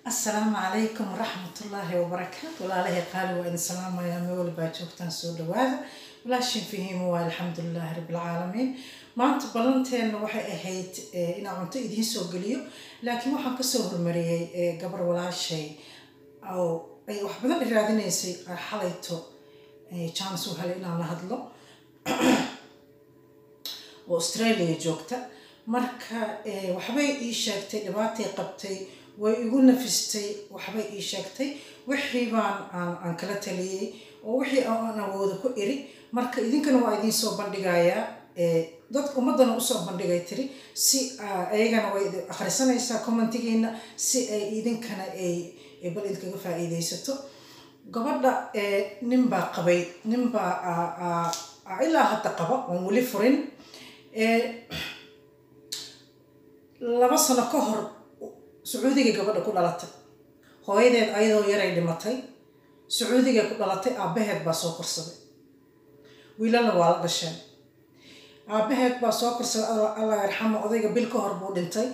asalaamu calaykum waraxmatullaahi wabarakaatu walaalahay qaali waa idin salaamayaa meel walbaa joogtaan soo dhawaada walaashin fahiimo waa alxamdulilaahi rabbilcaalamiin maanta ballanteena waxay ahayd inaan cunto idiin soo geliyo laakiin waxaan kasoo hormariyey gabar walaashay oo ay wax badan iraadinaysay xalayto jaanis u helay inaan la hadlo oo australia joogta marka waxbay ii sheegtay dhibaatay qabtay way igu nafistay waxbay ii sheegtay wixii baan aan kala taliyey oo wixii aan awooda ku iri marka idinkana waa idiin soo bandhigayaa dadka ummadana usoo bandhigay tiri si ayagana way akhrisanaysaa commentigiina si ay idinkana ay bal idinkaga faa-iideysato gabadha ninbaa qabay ninbaa ilaa hadda qaba oon weli furin laba sano ka hor sacuudigay gabadha ku dhalatay hooyadeed ayadoo yaray dhimatay sacuudigay ku dhalatay aabbaheed baa soo korsaday wiilana waa la dhasheen aabbaheed baa soo korsaday allah yarxamo odayga bil ka hor buu dhintay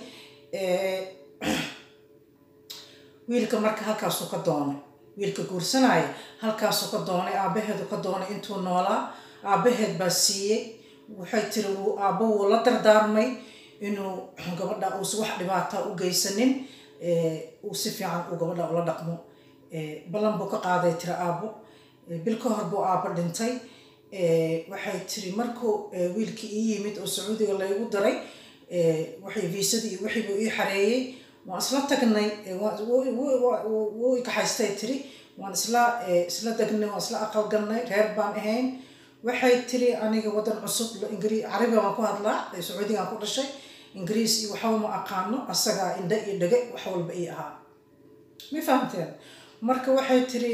wiilka marka halkaasuu ka doonay wiilka guursanaya halkaasuu ka doonay aabbaheedu ka doonay intuu noolaa aabbaheed baa siiyey waxay tiri wuu aabbo wuu la dardaarmay inuu gabadha uusa wax dhibaataa u geysanin uu si fiican uu gabadha ula dhaqmo ballan buu ka qaaday tiri aabbo bil ka hor buu aabbo dhintay waxay tiri markuu wiilkii ii yimid oo sacuudiga laygu daray waxay viisadii iyo wixii buu ii xareeyey waan isla tagnay wuu ikaxaystay tiri waan isla isla degnay waan isla aqalgalnay reer baan ahayn waxay tiri aniga wadan cusub carabiga waan ku hadlaa sacuudigaan ku dhashay ingiriis iyo waxba ma aqaano asagaa indha iyo dhege wax walba ii ahaa ma fahamteen marka waxay tiri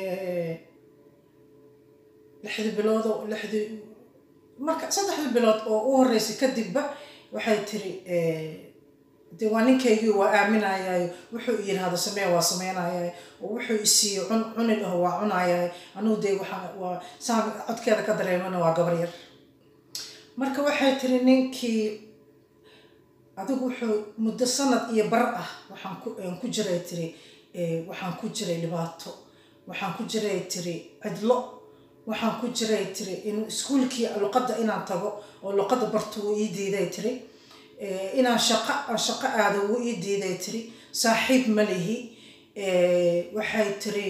lixdii bilood oo lixdii marka saddexdii bilood oo u horeysay kadibba waxay tiri de waa ninkaygii waa aaminayayo wuxuu yirahdo samee waa sameynayayo oo wuxuu isiiyo cun cuni dhaho waa cunayayo anugu dee waxaa waa saan codkeeda ka dareemana waa gabar yar marka waxay tiri ninkii adigu wuxuu muddo sanad iyo bar ah waxaan ku jiray tiri waxaan ku jiray dhibaato waxaan ku jiray tiri cidlo waxaan ku jiray tiri in iskuulkii luqadda inaan tago oo luqadda barto wuu ii diiday tiri inaan shaqo aan shaqo aado wuu ii diiday tiri saaxiib ma lihi waxay tiri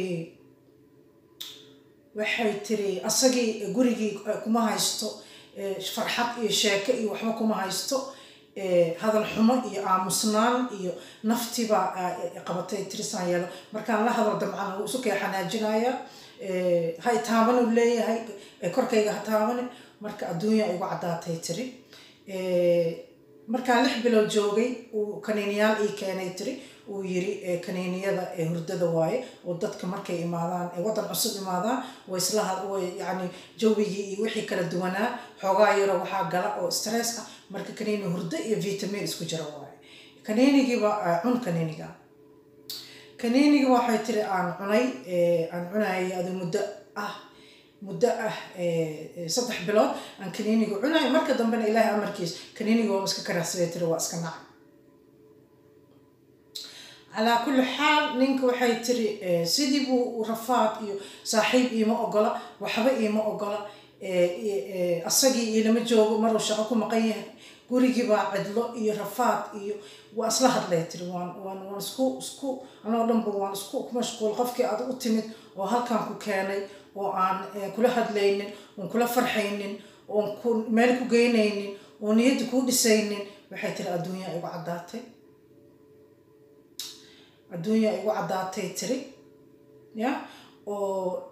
waxay tiri asagii gurigii kuma haysto farxad iyo sheeko iyo waxba kuma haysto hadal xumo iyo aamusnaan iyo naftibaa qabatay tirisaan yeelo markaan la hadal damcana wuu isu kee xanaajinaya ha itaaban uu leeyahay korkayga ha taabani marka adduunya igu caddaatay tiri markaan lix bilood joogay uu kaniiniyaal ii keenay tiri uu yiri kaniiniyada hurdada waaye oo dadka markay imaadaan waddan cusub imaadaan way isla yani jawigii iyo wixii kala duwanaa xoogaa yaro waxaa gala oo stress ah marka kaniini hurdo iyo vitamin isku jira waaye kaniinigiiba cun kaniiniga kaniiniga waxay tiri aan cunay aan cunayay adi muddo ah muddo ah saddex bilood aan kaniiniga cunay marka dambena ilaahay amarkiis kaniiniga waa iska karaxsabay tiri waa iska nacay calaa kulli xaal ninka waxay tiri sidii buu rafaad iyo saaxiib iima ogola waxba iima ogola asagii iilama joogo maruu shaqo ku maqan yahay gurigii baa cidlo iyo rafaad iyo waa isla hadlay tiri waan waan waan isku isku anoo dhanba waan isku ku mashquul qofkii aad u timid oo halkan ku keenay oo aan kula hadlaynin oon kula farxaynin oon ku meel ku geynaynin oo niyadda kuu dhisaynin waxay tiri adduunya igu caddaatay adduunya igu caddaatay tiri ya oo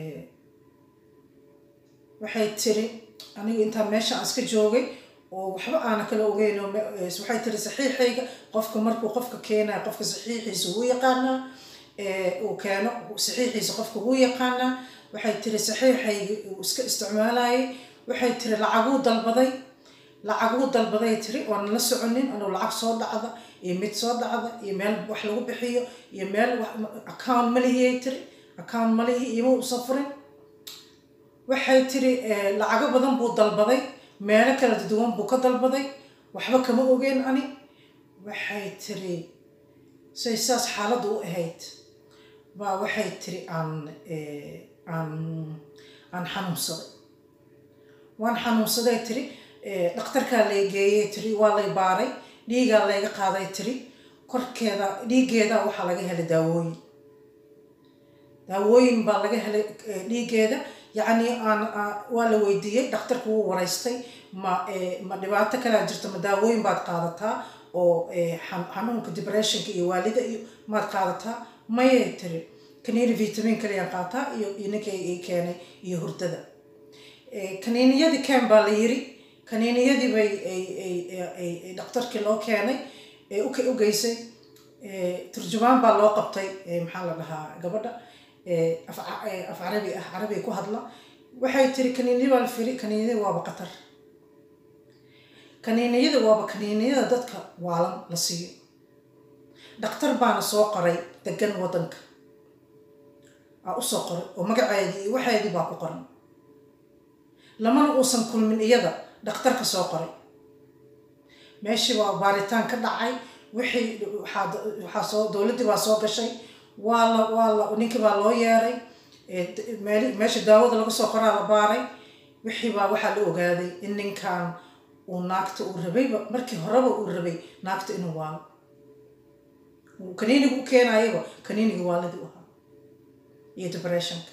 waxay tiri anigu intaa meesha aan iska joogay oo waxba aana kala ogeyn waxay tiri saxiixayga qofka markuu qofka keenayo qofka saxiixiisa wuu yaqaanaa uu keeno saxiixiisa qofka wuu yaqaanaa waxay tiri saxiixayga uu iska isticmaalayay waxay tiri lacaguu dalbaday lacaguu dalbaday tiri oonan la soconin anuu lacag soo dhacda iyo mid soo dhacda iyo meel wax lagu bixiyo iyo meel account malihiyay tiri account malihi iyoma uusan furin waxay tiri lacago badan buu dalbaday meelo kala duwan buu ka dalbaday waxba kama ogeen ani waxay tiri say saas xaaladdu u ahayd baa waxay tiri aan aan aan xanuunsaday waan xanuunsaday tiri dhakhtarkaa lay geeyey tiri waa lay baaray dhiigaa layga qaaday tiri korkeeda dhiiggeeda waxaa laga helay daawooyin daawooyin baa laga helay dhiiggeeda yacni aan waa la weydiiyey dhakhtarku wuu waraystay ma ma dhibaato kalaa jirta ma daawooyin baad qaadataa oo xanuunka depressionka iyo waalida iyo maad qaadataa mayay tiri kaniini vitamin kaliyaan qaataa iyo iyo ninka i keenay iyo hurdada kaniiniyadii keen baa la yiri kaniiniyadii bay ay dhakhtarkii loo keenay u geysay turjumaan baa loo qabtay maxaa la dhahaa gabadha af carabi ah carabiga ku hadla waxay tiri kaniiniya baa la firi kaniiniyada waaba qatar kaniiniyada waaba kaniiniyada dadka waalan la siiyo dhakhtar baana soo qoray degan waddanka aa usoo qoray oo magaceedii iyo waxeedii baa ku qoran lamana uusan kulmin iyada dhakhtarka soo qoray meeshii baa baaritaan ka dhacay wixii waxaa soo dowladdii baa soo gashay waa la waa la ninkii baa loo yeeray meel meesha daawada laga soo qoraa la baaray wixii baa waxaa la ogaaday in ninkan uu naagta uu rabayba markii horeba uu rabay naagta inuu waalo kaniiniga u keenayaba kaniiniga waalidii u ahaa iyo depressionka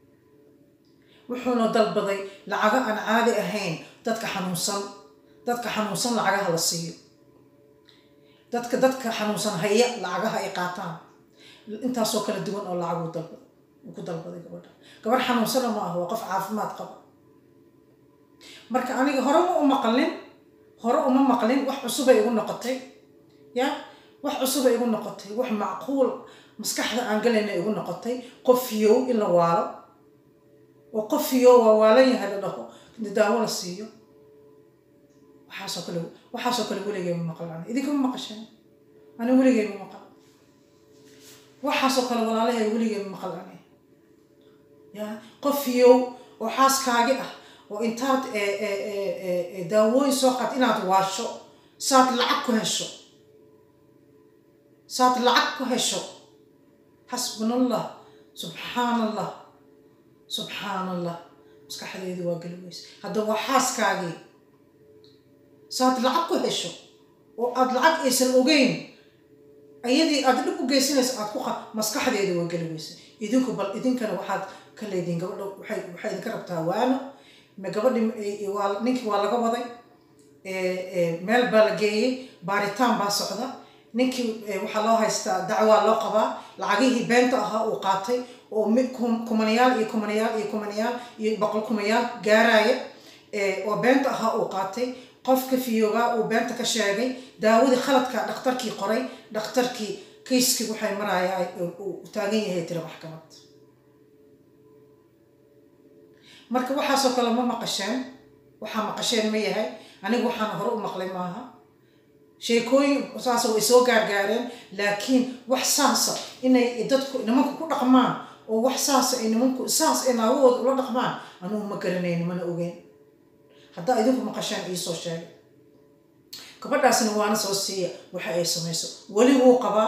wuxuuna dalbaday lacago aan caadi ahayn dadka xanuunsan dadka xanuunsan lacagaha la siiyo dadka dadka xanuunsan haya lacagaha ay qaataan intaasoo kala duwan oo lacag uu dalba uu ku dalbaday gabadha gabadh xanuunsana ma ah waa qof caafimaad qaba marka aniga hore ma u maqlin hore uma maqlin wax cusubay igu noqotay ya wax cusubay igu noqotay wax macquul maskaxda aan galayna igu noqotay qofiyow in la waalo oo qofiyow waa waalan yahay la dhaho daawo la siiyo waxaasoo kale waxaasoo kale weligay ma maqlan ani idinkama maqasheen ani weligay ma maqal waxaasoo kale walaalahay weligay ma maqal ani ya qofiyow oo xaaskaagi ah oo intaad daawooyin soo qaad inaad waasho saad lacag ku hesho saad lacag ku hesho xasbunallah subxaan allah subxaan allah maskaxdeedu waa geli weyse hadda waa xaaskaagii saad lacag ku hesho oo aada lacag aysan ogeyn ayadii aada dhib u geysanaysa aad ku qa maskaxdeedu waa geli weyse idinku bal idinkana waxaad ka leediin gabadha waxay waxay idinka rabtaa waano ma gabadhi waa ninkii waa laga waday meel baa la geeyey baaritaan baa socda ninkii waxaa loo haystaa dacwaa loo qabaa lacagihii beenta ahaa uu qaatay oo kumanayaal iyo kumanayaal iyo kumanayaal iyo boqol kumayaal gaaraya oo beenta ahaa uu qaatay qofka fiyoobaa uu beenta ka sheegay daawadii khaladka dhakhtarkii qoray dhakhtarkii kayskii waxay marayaa uu taagan yahay tira maxkamad marka waxaasoo kale ma maqasheen waxaa maqasheen ma yahay anigu waxaana hore u maqlay maaha sheekooyin saasa way soo gaargaareen laakiin wax saasa inay dadku nimanku ku dhaqmaan oo wax saasa ay nimanku saas ay naagahooda ula dhaqmaan anugu ma garanayno mana ogeyn haddaa idinku maqasheen iisoo sheegay gabadhaasna waana soo siiya waxa ay samayso weli wuu qabaa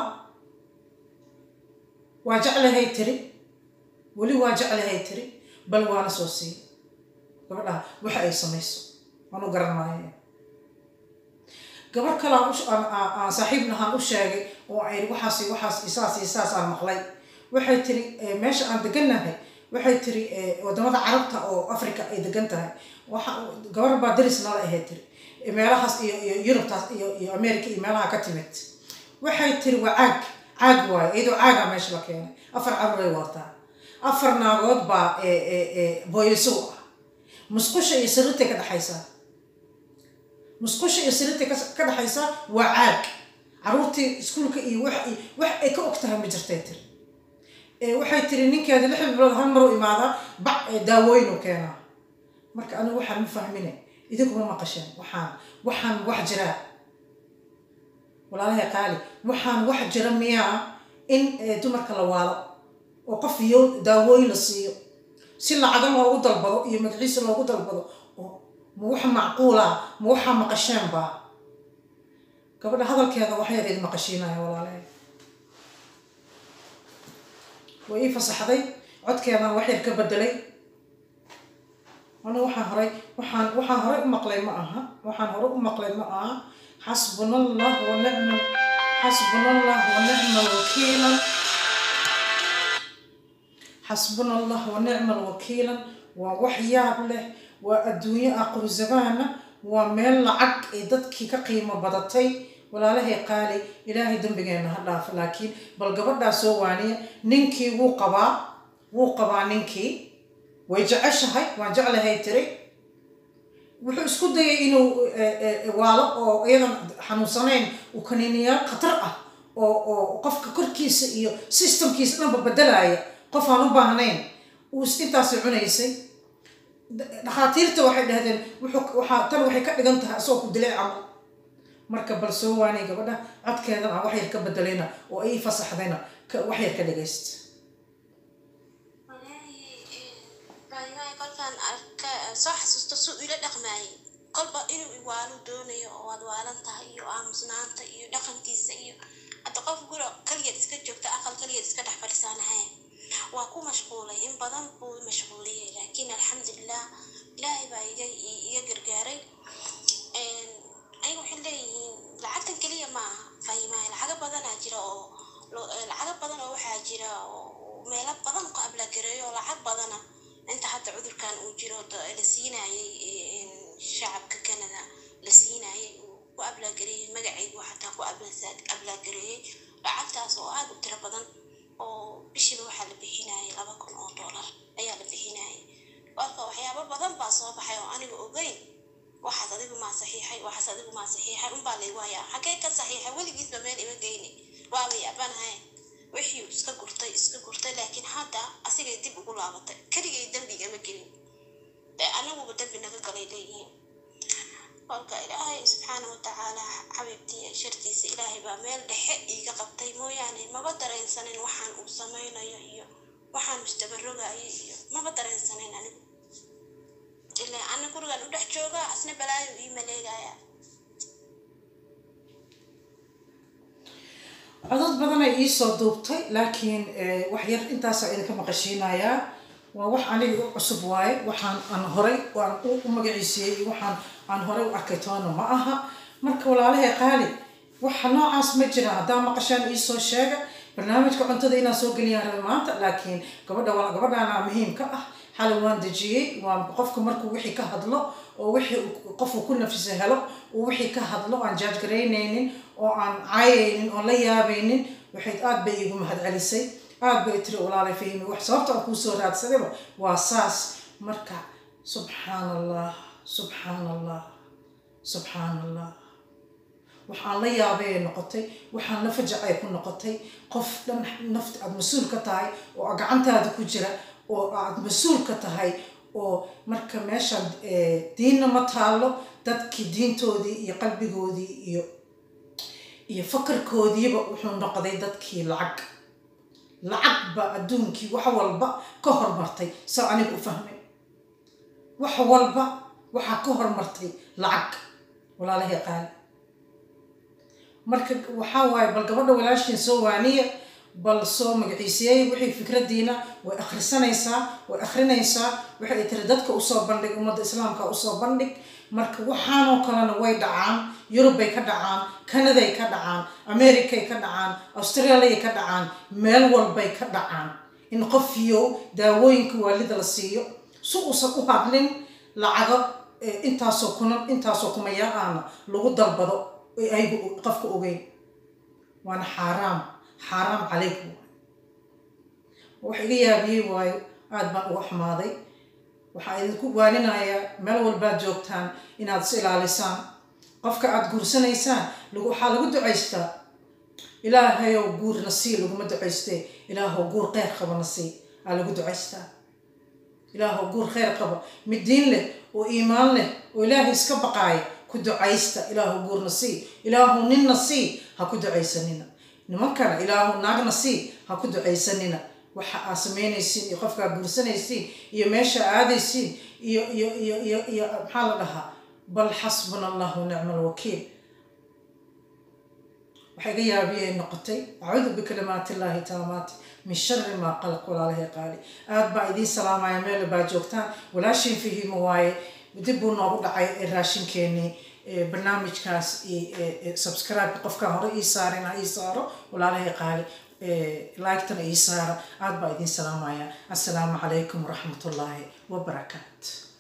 waa jeclahay tiri weli waa jeclahay tiri bal waana soo siiya gabadhaha waxa ay samayso waanu garan maayo gabar kale aan saaxiib lahaan u sheegay oo ay waxaas waxaas isaas iyo saas aan maqlay waxay tiri meesha aan degannahay waxay tiri wadamada carabta oo africa ay degan tahay waxa gabar baa daris nala ahayd tiri meelahaas iyo iyo yurubtaas iyo iyo america iyo meelaha ka timid waxay tiri waa caag caag waayo iyadoo caaga meesha la keenay afar caruuray waartaa afar naagood baa booylisow ah musqusha iyo sariirtay ka dhexaysaa musqusha iyo sariirtay ka dhexaysaa waa caag caruurtii iskuulka iyo wax wax ay ka og tahay ma jirtay tiri waxay tiri ninkeeda lix bilood hal maruu imaadaa bac daawooyin u keenaa marka anigu waxaan ma fahmine idinkuma maqasheen waxaan waxaan wax jiraa walaalahay qaali waxaan wax jira miyaa in dumarka la waalo oo qof iyo daawooyin la siiyo si lacaga loogu dalbado iyo magaciisa loogu dalbado oo ma wax macquula ma waxaa maqasheen baa gabadha hadalkeeda waxyar idin maqashiinaya walaalahay way ii fasaxday codkeedaan wax yar ka bedelay anu waxaan horay waxaan waxaan horay u maqlay ma aha waxaan horay u maqlay ma aha xasbuna allah wa nicma xasbuna allah wa nicma wakiilan xasbuna allah wa nicma alwakiilan waa wax yaab leh waa adduunyo aqru zamaana waa meel lacag ay dadkii ka qiimo badatay walaalahay qaali ilaahay dembigeena ha dhaafo laakiin bal gabadhaa soo waaniya ninkii wuu qabaa wuu qabaa ninkii way jeceshahay waan jeclahay tiri wuxuu isku dayay inuu waalo oo iyadan xanuunsanayn uu kaniiniyaal khatar ah oo oo qofka korkiisa iyo systemkiisa dhanba bedelaya qof aan u baahnayn uu intaasi cunaysay dhakhaatiirta waxay dhahdeen waxaa tan waxay ka dhigan tahay asagoo ku dilay camal marka bal soo waanay gabadha codkeedan aan wax yar ka bedelayna oo ay fasaxdayna wax yar ka dhagaysta kolkaan arka soo xasuusto suu ila dhaqmaayay kolba inuu iwaalu doonayo oo waad waalan tahay iyo aamusnaanta iyo dhaqankiisa iyo hadda qof guro kaligeed iska joogta aqal kaligeed iska dhex fadhisaanahay waa ku mashquulay in badan buu mashquuliyey laakiin alxamdulilah ilaahay baa iga iga gargaaray ayaga waxay leeyihiin lacagtan keliya ma aha fahimahay lacago badanaa jira oo lacago badan oo waxaa jira oo meelo badan ku ablagareeyo oo lacag badana inta hadda cudurkan uu jiro la siinayay shacabka canada la siinayay uu ku ablagareeyey magacaygu xataa ku ablagareeyey lacagtaas oo aada u tiro badan oo bishiiba waxaa la bixinayay laba kun oo dollar ayaa la bixinayay marka waxyaabo badan baa soo baxay oo aniga ogeyn waxaas adigu maa saxiixay waxaas adigu maa saxiixay unbaa laygu hayaa xagee ka saxiixay weligiisba meel ima geyni waaba yaabanahay wixii iska gurtay iska gurtay laakiin hadda asigay dib ugu laabatay keligay dembigama gelin ee anaguba dembi naga galay leeyihiin kolka ilaahay subxaana watacaala xabiibtii shartiisa ilaahay baa meel dhexe iiga qabtay mooyaane maba dareensanin waxaan uu samaynayo iyo waxaan mustabarogayo iyo maba dareensanin anigu ilaa ana gurigan u dhex joogaa asna balaayo ii maleegaya codod badan ay iisoo duubtay laakiin wax yar intaasa idinka maqashiinayaa waa wax aniga u cusub waaye waxaan aan horay aan u magaciisiyey waxaan aan horay u arkay toona ma aha marka walaalahay qaali waxa noocaas ma jira haddaa maqashaan iisoo sheega barnaamijka cuntada inaan soo geliyaan raba maanta laakiin gabadha gabadhaana muhiim ka ah xalay waan dejiyey waan qofka markuu wixii ka hadlo oo wixii qofku ku nafisa helo uu wixii ka hadlo aan jaajgaraynaynin oo aan caayaynin oon la yaabaynin waxay aad bay iigu mahadcelisay aad bay tiri walaalay fahmi wax sababta aan kuusoo raadsadayba waa saas marka subxaan allah subxaan allah subxaan allah waxaan la yaabay ay noqotay waxaan la fajac ay ku noqotay qof dhan nafta aada mas-uul ka tahay oo gacantaada ku jira oo aada mas-uul ka tahay oo marka meeshaan diinna ma taalo dadkii diintoodii iyo qalbigoodii iyo iyo fakarkoodiiba wuxuu noqday dadkii lacag lacag baa adduunkii wax walba ka hormartay saa aniga u fahmay wax walba waxaa ka hormartay lacag walaalahay qaali marka waxaa waaye bal gabadha walaashiin soo waaniya bal soo magaciisiyey wixii fikradiina way akhrisanaysaa way akhrinaysaa waxay tiri dadka usoo bandhig ummadda islaamka usoo bandhig marka waxaanoo kalena way dhacaan yurubbay ka dhacaan kanaday ka dhacaan americay ka dhacaan australiay ka dhacaan meel walbay ka dhacaan in qofiyow daawooyinka waalida la siiyo si uusan u hadlin lacago intaasoo kunan intaasoo kumayaa-aana lagu dalbado aygu qofka ogeyn waana xaaraam xaaraam calaykum wax iga yaabiyey waayo aada baan uga xumaaday waxaa idinku waaninayaa meel walbaad joogtaan inaad is ilaalisaan qofka aada guursanaysaan waxaa lagu ducaystaa ilaahayow guurna sii laguma ducaystee ilaahow guur kheyr qabana sii aa lagu ducaystaa ilaahow guur kheyr qaba mid diin leh oo iimaan leh oo ilaahay iska baqaaya ku ducaysta ilaahow guurna sii ilaahow ninna sii ha ku ducaysanina nimankana ilaahow naagna sii ha ku ducaysanina waxa aa samaynaysiin iyo qofkaa guursanaysiin iyo meesha aadaysiin iyo iyo iyo iyo iyo maxaa la dhahaa bal xasbuna allah wa nicma alwakiil waxaa iga yaabiyay noqotay acuudu bikalimaatillaahi taamaati min shari maa qalaq walaalahay qaali aad baa idiin salaamaya meel baa joogtaan walaashin fihimo waaye dib buu noogu dhacay raashinkeenii barnaamijkaas subscribe qofkaan hore ii saarin ha ii saaro walaalahay qaali like-tana ii saara aad baa idiin salaamaya assalaamu calaykum waraxmatullaahi wabarakaat